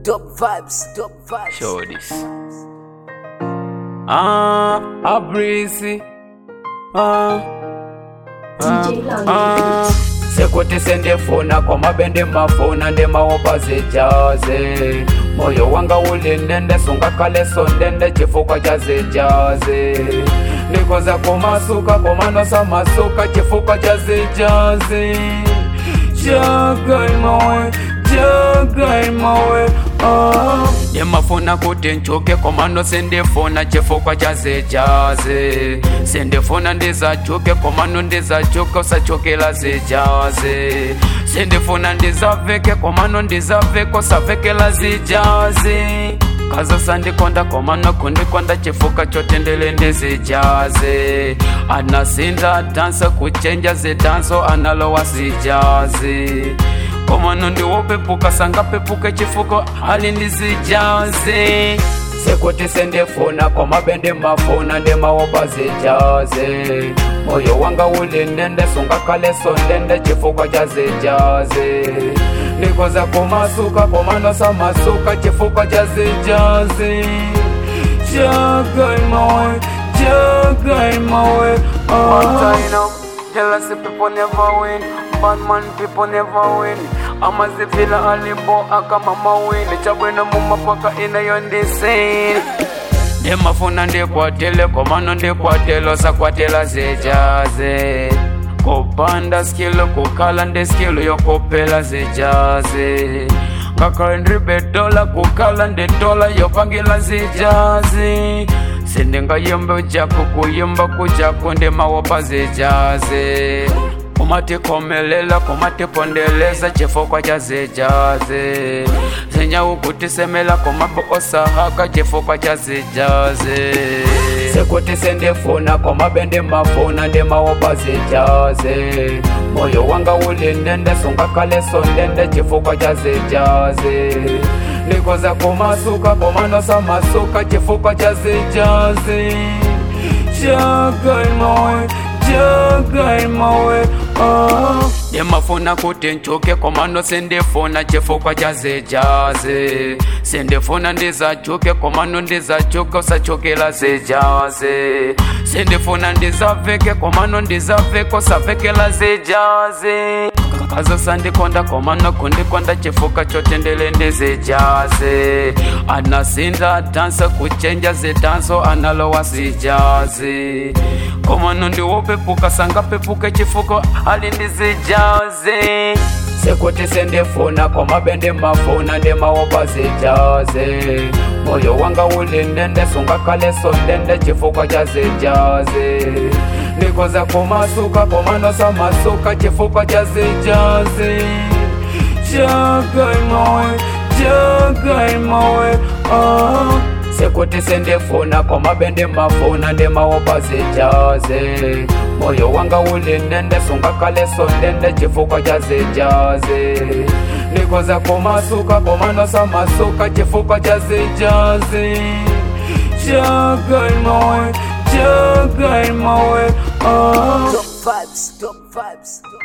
Dope vibes, dope vibes. Show this. Ah, a breezy. Ah, DJ Longy. ah. sekuti sendifuna kwamabende mafuna ndimawopa zijazi moyo wanga ulindende sungakhale sondende chifukwa cha zijazi ndikoza kumasuka komanosa masuka chifukwa cha zijazi jagaimawe jagaimawe ah. ndimafuna kuti nchuke komano sindifuna chifukwa cha zijazi sindifuna ndizachuke komano ndizachuke usachukila zijazi sindifuna ndizaveke komano ndizaveke usavekela zijazi kazo sandikonda komano kundikonda chifuka chotendele ndizijazi anasinda dansa kuchenja zidanso analowa zijazi komano ndiwopepuka sangapepuke chifuko hali ndizijazi sekuti sendifuna komabende mafuna ndimawopa zijazi moyo wanga ulindende sungakhale sondende chifukwa cha zijazi ndikoza kumasuka komanosa masuka chifukwa cha zijazi jagaimawe jagaimawe oh. Jealousy people never win, bad man people never win. amazivila alimbo akamama win chabwino mumapaka inayo ndisini ndimafuna ndikwatile komano ndikwatilo sakwatila zijazi kupanda skilu kukhala ndi skilu yokupela zijazi ngakhale ndilibe dola kukhala ndi dola yopangila zijazi sindingayimba ujaku kuyimba kujaku ndimawopa zijazi kumatikomelela kumatipondeleza chifukwa cha zijazi zinyaukutisembela kumabo osahaka chifukwa cha zijazi sekuti sindifuna komabende mafuna ndimawopa zijazi moyo wanga ulindende sungakhale sondende chifukwa cha zijazi ndikoza kumasuka komanosa masuka chifukwa cha zijazi jagaimawe jagaimawe oh. ndimafuna kuti nchuke komano sindifuna chifukwa cha zijazi sindifuna ndizachuke komano ndizachuke usachukila zijazi sindifuna ndizaveke komano ndizaveke usavekela zijazi kazo sandikonda komano kundikonda chifuka chotendele ndizijazi anasinda dansa kuchenja zidanso analowa zijazi komano ndiwopepuka sangapepuke chifuko ali ndizijazi sekuti sindifuna komabende mafuna ndimawopa zijazi moyo wanga ulindende sungakhale sondende chifukwa cha zijazi ndikoza kumasuka komanosa masuka chifukwa cha zijazi jagaimawe jagaimawe oh. sekuti sindifuna komabende mafuna ndimawopa zijazi moyo wanga ulindende sungakhale sondende chifukwa cha zijazi ndikoza kumasuka komanosa masuka chifukwa cha zijazi jagaimawe jagaimawe oh. Dope vibes, dope vibes.